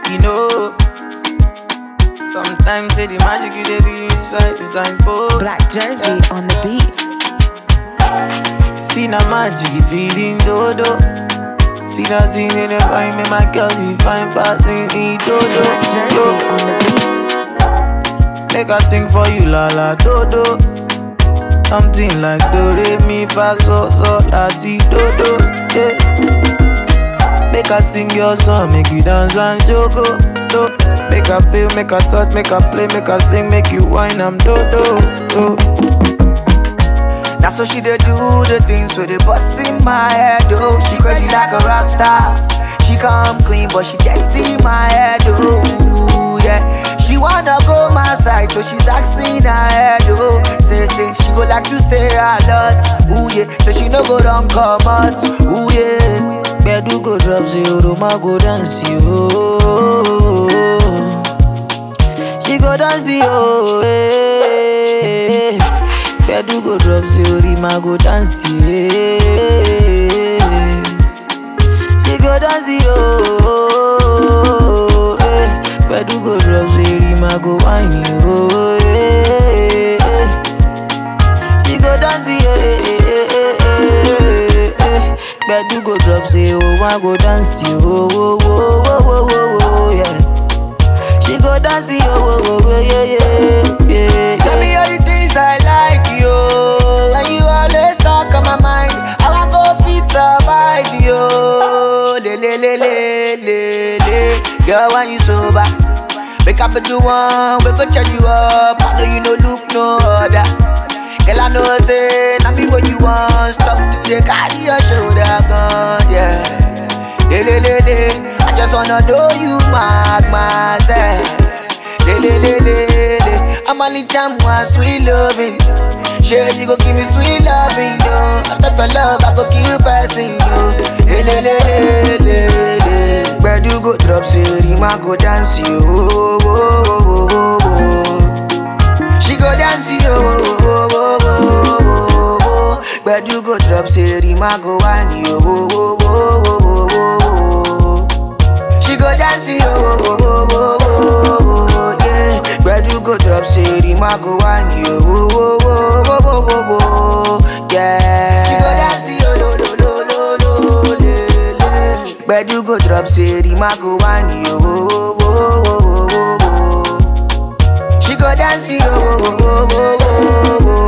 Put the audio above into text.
you know. Sometimes say the magic you dey be inside, inside both. Black Jersey on the beat. See na magic you feeding dodo. See that scene in the find me my girl, you find passing in dodo. Black Jersey Yo. on the beat. Make I sing for you, la la do do. Something like do re mi fa so so la ti do do. Yeah. Make I sing your song, make you dance and jogo. Do. Make I feel, make I touch, make I play, make I sing, make you whine, I'm do do. do. That's how she dey do the things with the bust in my head, oh. She crazy like a rock star. She come clean, but she get in my head, oh. Yeah. She wanna go my side, so she's asking her head, oh. Say, say, she go like to stay a lot, ooh yeah. So she no go run come out, ooh yeah. Bedu go drop zero, Roma go dance, yo. She go dance, yo. eh. Bedu go drop zero, Rima go dance, yeah. She go dance, yo. eh. Bedu go drop zero, Rima go whine, yo. eh, eh. She go dance, yeah. Bedu go drop zero, one go dance, yo. Oh, oh, oh, oh, oh, oh, yeah. She go dance, yo, oh, oh, oh, yeah, yeah, yeah. Tell me all the things I like, yo. And you always talk on my mind. How I go fit survive, yo. Le, le, le, le, le, le. Girl, when you sober, wake up at the one, we go charge you up. I know you no look no other. Girl, I know say, now me what you want. Stop to the carry your shoulder gun, yeah. Le, le, le, le. I just wanna know you mark myself. Le, le, le, le, le. I'm only time one sweet loving. Sure, you go give me sweet loving, yo. After your love, I go keep passing you. Le, le, le, le, le, le. Where do you go drop, say, Rima go dance, you. Oh, oh, oh, oh, oh, oh. She go dance, yo. Oh, oh, oh, oh, oh, oh. Where do you go drop, say, Rima go whine, yo. Oh, oh, oh, oh, oh, oh, oh. She go dance, yo, oh, oh, oh, oh, oh, oh, yeah. Where do go drop, say, Rima go on you, oh, oh, oh, oh, oh, oh, oh, yeah. She go dance, yo, lo, lo, lo, lo, lo, le, le. Where do go drop, say, Rima go on you, oh, oh, oh, oh, oh, oh, oh. She go dance, yo, oh, oh, oh, oh, oh,